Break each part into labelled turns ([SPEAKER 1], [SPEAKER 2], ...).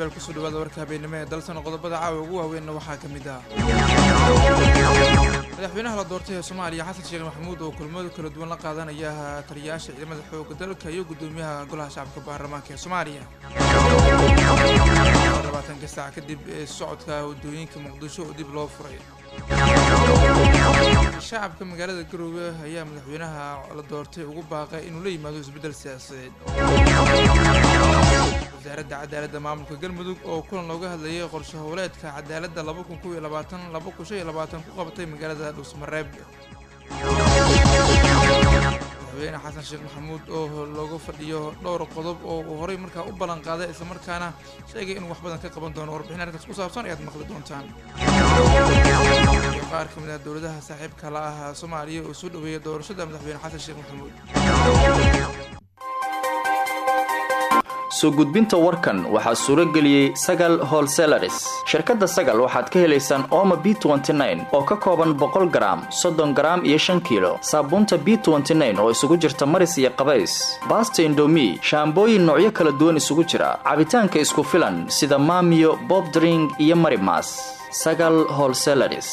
[SPEAKER 1] saaxiibayaal kusoo dhawaada warka habeennimo ee dalsan qodobada caawa ugu waaweynna waxaa ka mid ah madaxweynaha la doortay ee soomaaliya xasan sheekh maxamuud oo kulmada kala duwan la qaadanaya taliyayaasha ciidamada xoogga dalka iyo gudoomiyaha golaha shacabka baarlamaanka ee soomaaliya labaatanka saac kadib ee socodka wadooyinka muqdisho oo dib loo furay shacabka magaalada garoowe ayaa madaxweynaha la doortay ugu baaqay inuu la yimaado isbeddel siyaasadeed wasaaradda cadaaladda maamulka galmudug oo kulan looga hadlayay qorshe howleedka cadaaladda laba kun kow iyo labaatan laba kun shan iyo labaatan ku qabatay magaalada dhuusmareeb madaxweyne xasan sheekh maxamuud oo looga fadhiyo dhowr qodob oo uu horey markaa u ballan qaaday islamarkaana sheegay inuu wax badan ka qaban doono warbixin arrinkaas ku saabsan ayaad maqli doontaan iyo qaar ka mid ah dowladaha saaxiibka la ah soomaaliya oo soo dhaweeyay doorashada madaxweyne xasan sheekh maxamuud
[SPEAKER 2] soo gudbinta warkan waxaa suuro geliyey sagal holselaris shirkadda sagal waxaad ka helaysaan ooma b oo ka kooban boqol garaam soddon garaam iyo shan kiilo saabuunta b oo isugu jirta maris iyo qabays baasta indomi shaambooyin noocyo kala duwan isugu jira cabitaanka isku filan sida maamiyo bobdring iyo marimas sagal holselaris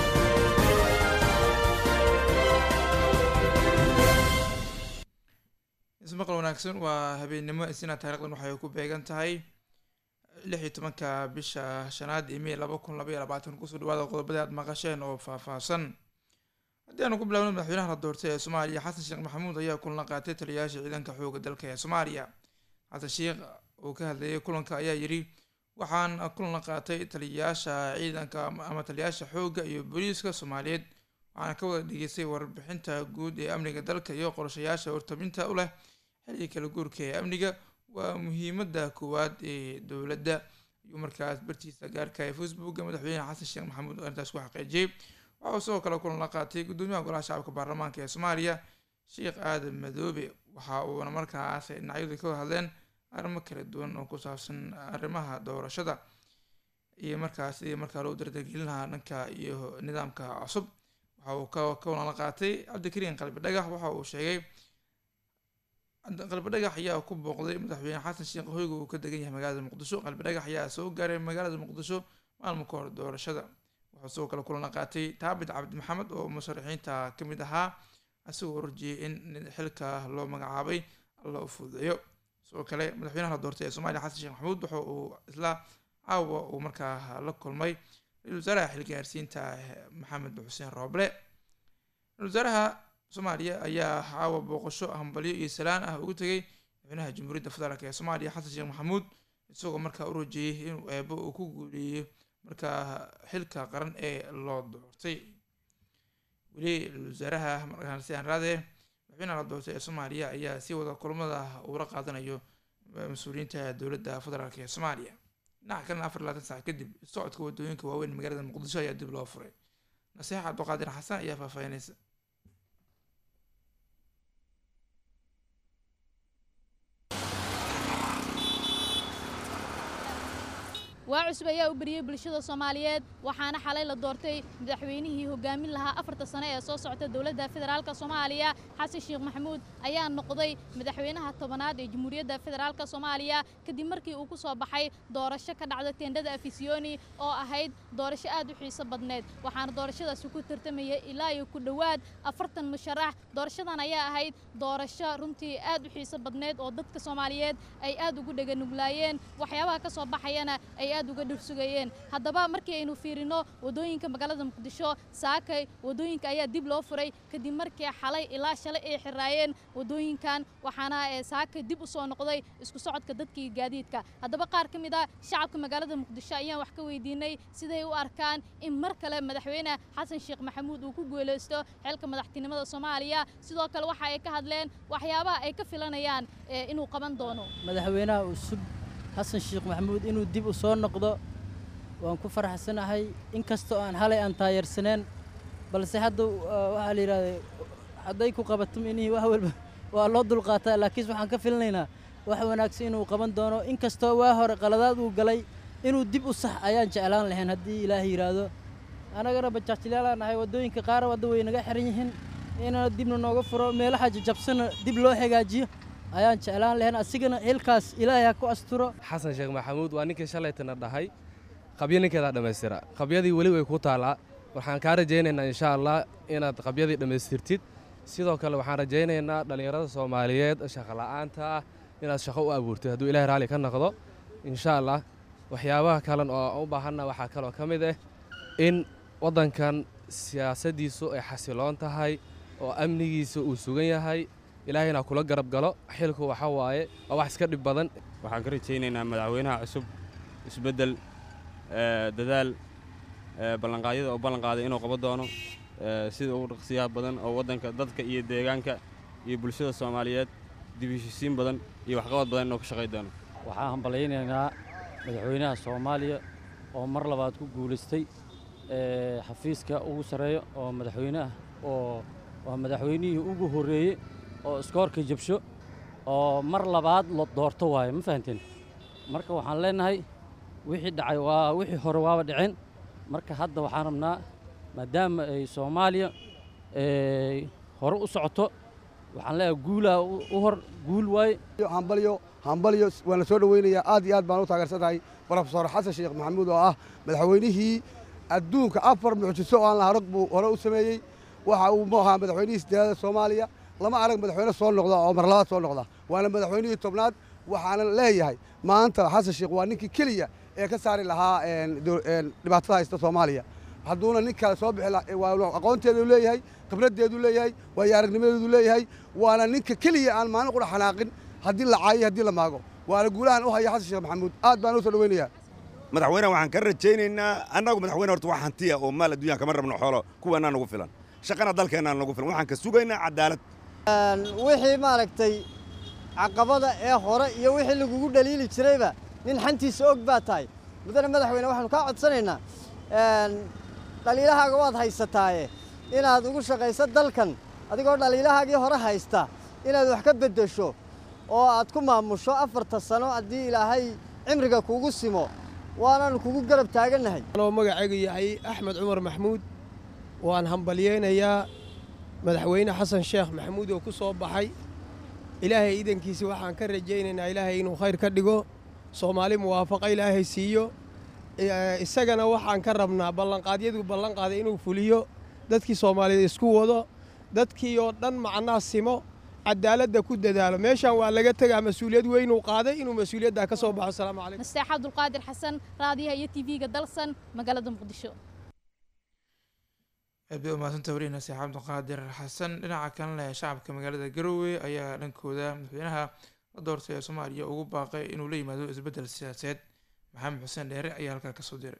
[SPEAKER 1] ismaqal wanaagsan waa habeennimo isina taarikhdan waxay ku beegan tahay lix iyo tobanka bisha shanaad ee may laba kun laba iyo labaatan kusoo dhawaada qodobada aad maqasheen oo faahfaahsan haddii aanu ku bilaabno madaxweynaha la doortay ee soomaaliya xasan sheekh maxamuud ayaa kulan qaatay taliyayaasha ciidanka xooga dalka ee soomaaliya xasan sheekh oo ka hadlayay kulanka ayaa yidhi waxaan kulan qaatay taliyayaasha ciidanka ama taliyayaasha xoogga iyo booliiska soomaaliyeed waxaana ka wada dhegeystay warbixinta guud ee amniga dalka iyo qorshayaasha hortabinta u leh xilliga kala guurka ee amniga waa muhiimada koowaad ee dowladda ayuu markaas bartiisa gaarka ee facebooka madaxweyne xasan sheekh maxamuud arrintaas ku xaqiijiyey waxauu sidoo kale kulan la qaatay gudoomiyaha golaha shacabka baarlamaanka ee soomaaliya sheekh aadan madoobe waxa uuna markaas dhinacyadu ka wada hadleen arrimo kala duwan oo ku saabsan arrimaha doorashada iyo markaas sidii markaa loo dardargelin lahaa dhanka iyo nidaamka cusub waxa uu ka kulan la qaatay cabdikariin qalbi dhagax waxa uu sheegay qalbi dhagax ayaa ku booqday madaxweyne xasan sheekh hoyga uu ka degan yahay magaalada muqdisho qalbi dhagax ayaa soo gaaray magaalada muqdisho maalmo ka hor doorashada wuxuu sidoo kale kulan la qaatay taabit cabdi maxamed oo musharaxiinta ka mid ahaa isagoo rajiyey in xilka loo magacaabay alla u fududeeyo sidoo kale madaxweynaha la doortay ee soomaaliya xasan sheekh maxamuud waxa uu isla caawa uu markaa la kulmay ra-isul wasaaraha xilgaarsiinta maxamed xuseen rooble ra-isul wasaaraha soomaaliya ayaa caawa booqasho hambalyo iyo salaan ah ugu tegay madaxweynaha jamhuuriyadda federaalk ee soomaaliya xasan sheekh maxamuud isagoo markaa u rajeeyey inuu eebo uu ku guuleeyo markaa xilka qaran ee loo doortay weli ra-isul wasaaraha markaasi aan raadee madaxweynaha la doortay ee soomaaliya ayaa si wada kulmada uula qaadanayo mas-uuliyiinta dowladda federaalk ee soomaaliya dhinaca kalena afar labaatan saac kadib socodka wadooyinka waaweyn magaalada muqdisho ayaa dib loo furay nasiix cabdiqaadir xasan ayaa faahfaahinaysa
[SPEAKER 3] waa cusub ayaa u beriyey bulshada soomaaliyeed waxaana xalay la doortay madaxweynihii hogaamin lahaa afarta sane ee soo socota dowladda federaalka soomaaliya xasan sheekh maxamuud ayaa noqday madaxweynaha tobanaad ee jamhuuriyadda federaalka soomaaliya kadib markii uu ku soo baxay doorasho ka dhacda teendhada afisiyoni oo ahayd doorasho aad u xiiso badneed waxaana doorashadaasi ku tartamayay ilaa iyo ku dhowaad afartan musharax doorashadan ayaa ahayd doorasho runtii aad u xiiso badneed oo dadka soomaaliyeed ay aad ugu dheganuglaayeen waxyaabaha ka soo baxayana ay aad uga dhursugayeen haddaba markii aynu fiirino waddooyinka magaalada muqdisho saakay waddooyinka ayaa dib loo furay kadib markii xalay ilaa shalay ay xiraayeen waddooyinkan waxaana saakay dib u soo noqday isku socodka dadkii gaadiidka haddaba qaar ka mid ah shacabka magaalada muqdisho ayaan wax ka weydiinay siday u arkaan in mar kale madaxweyne xasan sheekh maxamuud uu ku guulaysto xilka madaxtinimada soomaaliya sidoo kale waxa ay ka hadleen waxyaabaha ay ka filanayaan inuu qaban doono
[SPEAKER 4] madaxweynaha cusub xasan sheekh maxamuud inuu dib u soo noqdo waan ku faraxsanahay inkastoo aan halay aan taayarsaneen balse hadda waxaa la yidhahda hadday ku qabato minihii wax walba waa loo dulqaataa laakiin waxaan ka filinaynaa wax wanaagsan inuu qaban doono inkastoo waa hore qaladaad uu galay inuu dib u sax ayaan jeclaan lahayn haddii ilaahay yidhaahdo annagana bajaajilaalaan nahay waddooyinka qaar wadda way naga xiran yihiin inana dibna nooga furo meelaha jajabsana dib loo hagaajiyo ayaan jeclaan lahayn asigana xilkaas ilaahay ha ku asturo
[SPEAKER 5] xasan sheekh maxamuud waa ninkii shalaytana dhahay qabyo ninkeedaa dhammaystira qabyadii weli way ku taallaa waxaan kaa rajaynaynaa insha allah inaad qabyadii dhammaystirtid sidoo kale waxaan rajaynaynaa dhallinyarada soomaaliyeed shaqola'aanta ah inaad shaqo u abuurtid hadduu ilahay raalli ka noqdo insha allah waxyaabaha kalen oo u baahanna waxaa kaloo ka mid ah in waddankan siyaasaddiisu ay xasiloon tahay oo amnigiisa uu sugan yahay ilaahayna kula garab galo xilku waxa waaye waa wax iska dhib badan
[SPEAKER 6] waxaan ka rajaynaynaa madaxweynaha cusub isbeddel dadaal ballanqaadyada oo ballanqaaday inuu qaban doono sida ugu dhaqsiyaha badan oo waddanka dadka iyo deegaanka iyo bulshada soomaaliyeed dibishisiin badan iyo waxqabad badan inuu ka shaqay doono
[SPEAKER 7] waxaan hambalaynaynaa madaxweynaha soomaaliya oo mar labaad ku guulaystay xafiiska ugu sarreeya oo madaxweyneah oo waa madaxweynihii ugu horreeyey oo iskoorka jabsho oo mar labaad la doorto waaye ma fahanteen marka waxaan leenahay wixii dhacay waa wixii hore waaba dhiceen marka hadda waxaan rabnaa maadaama ay soomaaliya hore u socoto waxaan leeyahay guulaa u hor guul waaye
[SPEAKER 8] hambalyo hambalyo waana soo dhoweynayaa aad iyo aad baan u taageersantahay brofesor xasan sheekh maxamuud oo ah madaxweynihii adduunka afar mucjiso oo aan la harag buu hore u sameeyey waxa uu mu ahaa madaxweynihii sideedada soomaaliya lama arag madaxweyne soo noqda oo mar labaad soo noqda waana madaxweynihii tobnaad waxaana leeyahay maanta xasan sheekh waa ninkii keliya ee ka saari lahaa dhibaatada haysta soomaaliya hadduuna nin kale soo bixi aqoonteedu leeyahay khibraddeedu leeyahay waayo aragnimadeedu leeyahay waana ninka keliya aan maalin qura xanaaqin haddii la caayo haddii la maago waana guulahan u haya xasan sheekh maxamuud aad baan u soo dhoweynayaa
[SPEAKER 9] madaxweyne waxaan ka rajaynaynaa annagu madaxweyne horta wax hantiya oo maal adduunyan kama rabno xoolo kuwaanaa nagu filan shaqana dalkeennaa nagu filan waxaan ka sugaynaa cadaalad
[SPEAKER 10] wixii maaragtay caqabada ee hore iyo wixii lagugu dhaliili jirayba nin xantiisa og baa tahay mudane madaxweyne waxaanu kaa codsanaynaa dhaliilahaaga waad haysataaye inaad ugu shaqayso dalkan adigoo dhaliilahaagii hore haysta inaad wax ka beddesho oo aad ku maamusho afarta sano haddii ilaahay cimriga kuugu simo waanaanu kugu garab taagannahay
[SPEAKER 11] anoo magacaygu yahay axmed cumar maxmuud waan hambalyeynayaa madaxweyne xasan sheekh maxamuud oo ku soo baxay ilaahay iidankiisa waxaan ka rajaynaynaa ilaahay inuu khayr ka dhigo soomaali muwaafaqa ilaahay siiyo isagana waxaan ka rabnaa ballanqaadyaduu ballanqaaday inuu fuliyo dadkii soomaaliyeed isku wado dadkii oo dhan macnaa simo cadaaladda ku dadaalo meeshaan waa laga tegaa mas-uuliyad weynuu qaaday inuu mas-uuliyaddaa ka soo baxo asalaamu calaykum
[SPEAKER 3] nasteex cabdulqaadir xasan raadiyaha iyo tv-ga dalsan magaalada muqdisho
[SPEAKER 1] aad bay umahadsanta wariye nasteex cabdulqaadir xasan dhinaca kalena shacabka magaalada garowe ayaa dhankooda madaxweynaha la doortay ee soomaaliya ugu baaqay inuu la yimaado isbeddel siyaasadeed maxamed xuseen dheere ayaa halkaa kasoo diray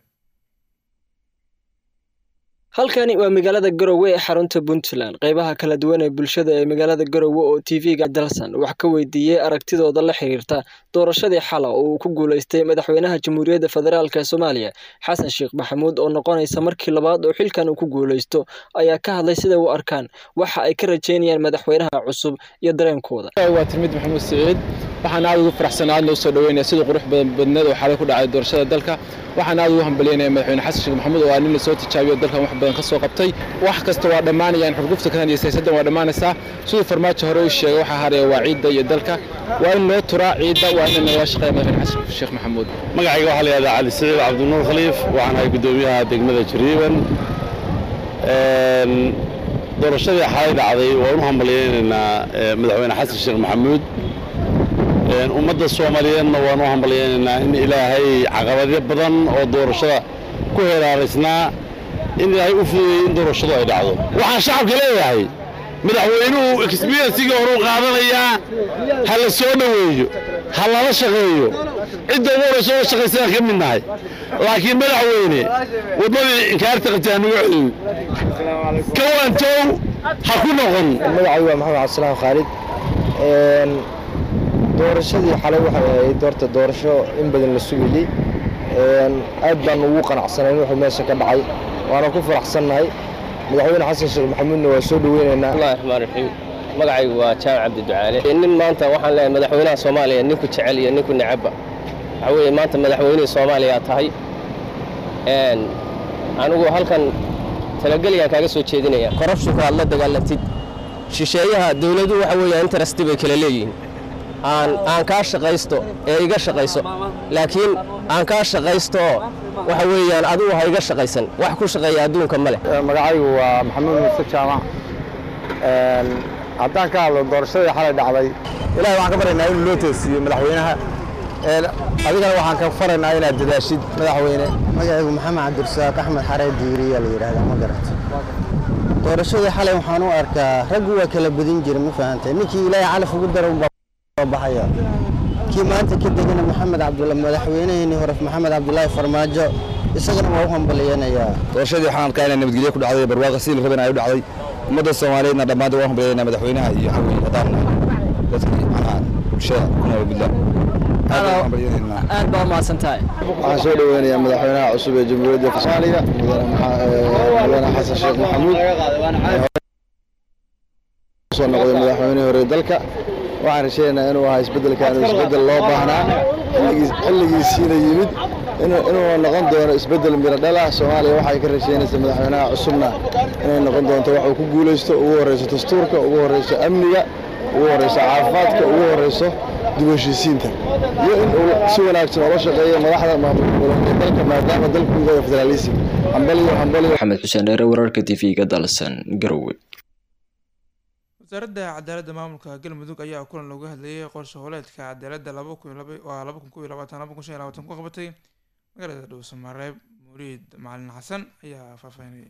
[SPEAKER 12] halkani waa magaalada garowe ee xarunta puntland qeybaha kala duwan ee bulshada ee magaalada garowe oo tv-ga dalsan wax ka weydiiyey aragtidooda la xiriirta doorashadii xala oo uu ku guuleystay madaxweynaha jamhuuriyadda federaalk ee soomaaliya xasan sheekh maxamuud oo noqonaysa markii labaad oo xilkan uu ku guuleysto ayaa ka hadlay siday u arkaan waxa ay ka rajeynayaan madaxweynaha cusub iyo dareenkooda
[SPEAKER 13] waa tirmid maxamuud siciid waxaan aad ugu faraxsanaa aad noo soo dhaweynaya sida qurux badan badneed oo xalay ku dhacay doorashada dalka waxaan aad ugu hambalyeynaya madaxweyne xasan sheekh maxamuud oo aa nin la soo tijaabiyo dalkan wax badan ka soo qabtay wax kasta waa dhammaanayaan xurgufta kan iyo siyaasaddan waa dhammaanaysaa siduu farmaajo hore u sheegay waxaa haraya waa ciidda iyo dalka waa in loo turaa ciidda waa in nala shaqeeya madaxweyne xasan sheekh maxamuud
[SPEAKER 14] magacayga waxaa la yihahdaa cali siciid cabdinuur khaliif waxaan ahay guddoomiyaha degmada jariiban doorashadii xalay dhacday waan u hambalyeynaynaa madaxweyne xasan sheekh maxamuud ummadda soomaaliyeedna waan u hambalyeynaynaa in ilaahay caqabadyo badan oo doorashada ku heraaraysnaa in ilaahay u fudeeyey in doorashadu ay dhacdo waxaan shacabka leeyahay madaxweynuhu experiencigii horuu qaadanayaa ha la soo dhoweeyo ha lala shaqeeyo cidda ugu horayso oo shaqaysana ka mid nahay laakiin madaxweyne wadmadii inkaarta qabtay hanugu celin kawaantow ha ku noqon
[SPEAKER 15] magacaygu waa maxamed cabdisalaam khaalid doorashadii xalay waxay ahayd doorta doorasho in badan la sugayey aad baan ugu qanacsanayn wuxuu meesha ka dhacay waana ku faraxsannahay madaxweyne xasan sheekh maxamuudna waa soo dhoweynaynaa
[SPEAKER 16] bismillahi raxmaan raxiim magacaygu waa jaamac cabdi ducaale nin maanta waxaan leeyahay madaxweynaha soomaaliya ninku jecel iyo ninku necabba waxaa weeye maanta madaxweynihii soomaaliya tahay anigu halkan talageliyaan kaaga soo jeedinaya korrubshinku aad la dagaalantid shisheeyaha dowladu waxa weeye interest bay kala leeyihiin aan aan kaa shaqaysto ee iga shaqayso laakiin aan kaa shaqaysto oo waxa weeyaan adigu ha iga shaqaysan wax ku shaqeeya adduunka ma leh
[SPEAKER 17] magacaygu waa maxamuud muuse jaamac haddaan ka hadlo doorashadii xalay dhacday ilahay waxaan ka baryaynaa inuu loo toosiiyo madaxweynaha adigana waxaan ka faraynaa inaad dadaashid madaxweyne
[SPEAKER 18] magacaygu maxamed cabdirasaaq axmed xaree diiriyaa la yidhahdaa ma garata doorashadii xalay waxaan u arkaa raggu waa kala badin jira ma fahantay ninkii ilaahay calaf ugu dara unbaa soo baxaya kii maanta ka degana maxamed cabdulla madaxweynaheenii hore maxamed cabdulaahi farmaajo isagana waa u hambaliyanayaa
[SPEAKER 17] doorashadii waxaan arkaa inay nabadgelyo ku dhacday barwaaqa sidii la rabana ay u dhacday ummadda soomaaliyeedna dhammaantood waan hambalyaynaa madaxweynaha iyo xawey haddaan dadkii macnaha bulshada ku nool puntland
[SPEAKER 12] aad baa umahadsan tahay
[SPEAKER 17] waxaan soo dhoweynayaa madaxweynaha cusub ee jamhuuriyadda soomaaliya mudane xasan sheekh maxamuud soo noqday madaxweynihii hore dalka waxaan rajaynaynaa inuu ahaa isbeddelkan inuu isbeddel loo baahnaa xilligiisiina yimid inuu noqon doono isbeddel miro dhala soomaaliya waxay ka rajaynaysaa madaxweynaha cusubna inay noqon doonto wax uu ku guulaysto ugu horreyso dastuurka ugu horreyso amniga ugu horreyso caafimaadka ugu horreyso dib u heshiisiinta iyo in uu si wanaagsan oola shaqeeyo madaxda maamul goboleedka dalka maadaama dalku uu yahay federalism hambaliyo hambaliyo
[SPEAKER 12] maxamed xuseen dheere wararka tv-ga dalsan garowe
[SPEAKER 1] wasaaradda cadaaladda maamulka galmudug ayaa kulan looga hadlayay qorshe howleedka cadaaladda laba kun waa laba kun kow iyo labaatan laba kun shan iyo labaatan ku qabatay magaalada dhowsamareeb muriid macalin xasan ayaa faahfaahinayay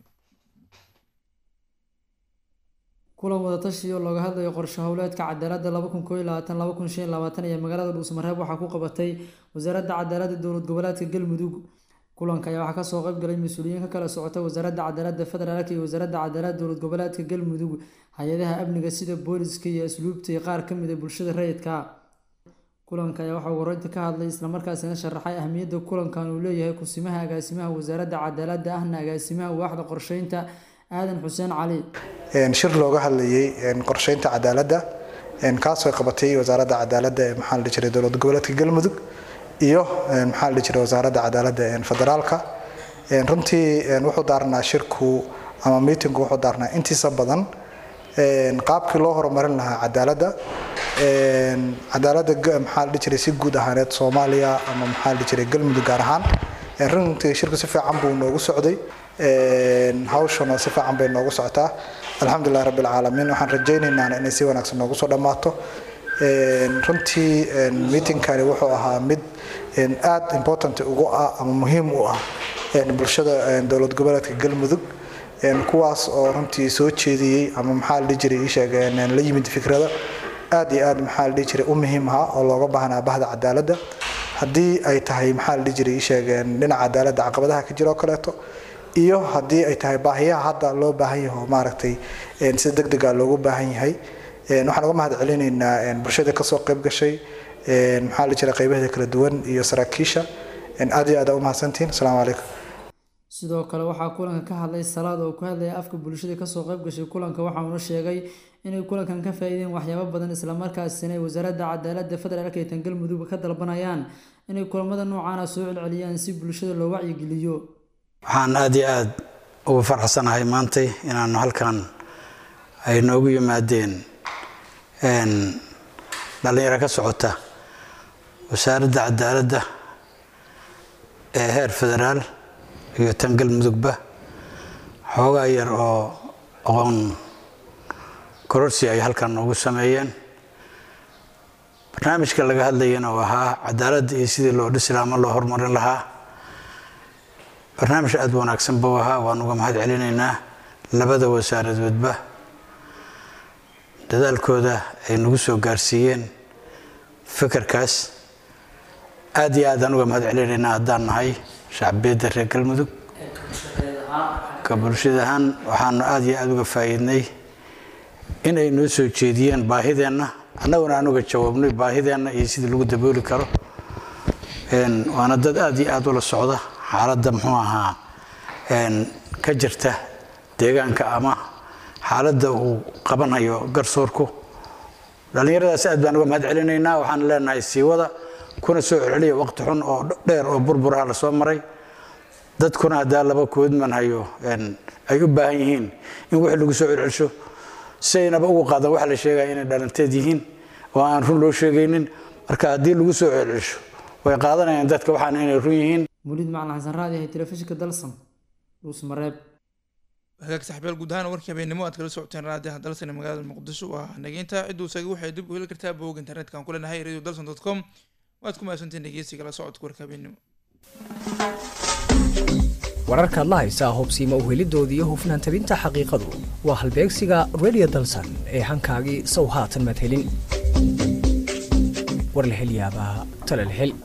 [SPEAKER 19] kulan wadatashi oo looga hadlayo qorshe howleedka cadaaladda laba kun koo iyo labaatan laba kun shan iyo labaatan iyo magaalada dhuusamareeb waxaa ku qabatay wasaaradda cadaaladda dowlad goboleedka galmudug kulanka ayaa waxaa kasoo qayb galay mas-uuliyiin ka kala socota wasaaradda cadaaladda federaalk iyo wasaaradda cadaaladda dowlad goboleedka galmudug hay-adaha amniga sida booliska iyo asluubta iyo qaar kamid a bulshada rayidka kulanka ayaa waxaa wareynta ka hadlay islamarkaasina sharaxay ahmiyadda kulankan uu leeyahay kusimaha agaasimaha wasaaradda cadaaladda ahna agaasimaha waaxda qorsheynta aadan xuseen cali
[SPEAKER 20] shir looga hadlayay qorsheynta cadaaladda kaasoo qabatay wasaaradda cadaaladda ee maxaa la dhihi jiray dowlad goboleedka galmudug iyo maxaa la dhihi jiray wasaaradda cadaaladda federaalka runtii wuxuu daarnaa shirku ama miitinku wuxuu daarnaa intiisa badan qaabkii loo horumarin lahaa cadaaladda cadaaladda maxaa la dhihi jiray si guud ahaaneed soomaaliya ama maxaa la dhihi jiray galmudug gaar ahaan runtii shirku si fiican buu noogu socday hawshana si fiican bay noogu socotaa alxamdulilah rabbi alcaalamiin waxaan rajaynaynaa inay si wanaagsan noogu soo dhammaato runtii meetingkani wuxuu ahaa mid aad important ugu ah ama muhiim u ah bulshada dowlad goboleedka galmudug kuwaas oo runtii soo jeediyey ama maxaa la dhihi jiray ii sheegeen la yimid fikrada aad iyo aad maxaa la dhihi jiray u muhiim ahaa oo looga baahnaa bahda cadaaladda haddii ay tahay maxaa la dhihi jiray ii sheegeen dhinaca cadaaladda caqabadaha ka jira oo kaleeto iyo haddii ay tahay baahiyaha hadda loo baahan yahay oo maaragtay si deg dega loogu baahan yahay waxaan uga mahad celinaynaa bulshada kasoo qayb gashay maxaa la jira qaybaheeda kala duwan iyo saraakiisha aad iyo aad u mahadsantihin asalaamu calaykum
[SPEAKER 19] sidoo kale waxaa kulanka ka hadlay salaad oo ku hadlaya afka bulshada kasoo qayb gashay kulanka waxauna sheegay inay kulankan ka faa-iideen waxyaabo badan islamarkaasina ay wasaaradda cadaaladda federaalka ee tangalmudug ka dalbanayaan inay kulamada noocaana soo celceliyaan si bulshada loo wacyigeliyo
[SPEAKER 21] waxaan aada iyo aada ugu farxsanahay maantay inaanu halkan ay noogu yimaadeen dhallinyaro ka socota wasaaradda cadaaladda ee heer federaal iyo tan galmudugba xoogaa yar oo aqoon kororsi ay halkan noogu sameeyeen barnaamijka laga hadlayana oo ahaa cadaaladda iyo sidii loo dhisi lahaa ama loo horumarin lahaa barnaamij aada wanaagsan buu ahaa waan uga mahad celinaynaa labada wasaaradoodba dadaalkooda ay nagu soo gaarsiiyeen fikirkaas aada iyo aadaan uga mahad celinaynaa haddaan nahay shacbiyadda reer galmudug ka bulshada ahaan waxaanu aada iyo aada uga faa'iidnay in ay noo soo jeediyeen baahideenna annaguna aan uga jawaabnay baahideenna iyo sidii lagu dabooli karo waana dad aada iyo aada ula socda xaaladda muxuu ahaa ka jirta deegaanka ama xaaladda uu qabanayo garsoorku dhallinyaradaas aad baan uga mahad celinaynaa waxaan leenahay siiwada kuna soo celceliya waqti xun oo dheer oo burburaha lasoo maray dadkuna haddaa laba koodman hayo ay u baahan yihiin in wixii lagu soo celcelsho si aynaba ugu qaadan waxa la sheegaya inay dhalanteed yihiin oo aan run loo sheegaynin marka haddii lagu soo celcelsho way qaadanayaan dadka waxaan inay run yihiin
[SPEAKER 19] muliid macalin xasan raadi ahay telefishinka dalsan dhuusmareeb
[SPEAKER 1] hagaag saxbeel guud ahaan warkii habeennimo aad kala socoteen raadiyaha dalsan ee magaalada muqdisho waa nageynta cidduu isaga waxay dib u heli kartaa bog internetka aan ku leenahay radio dalson dot com waad ku mahadsantiin dhegeysiga la socodka warka habeennimo
[SPEAKER 2] wararkaad la haysaa hubsiima uhelidoodii iyo hufnaan tabinta xaqiiqadu waa halbeegsiga radio dalsan ee hankaagii sow haatan maad helin war la hel yaabaa tala la hel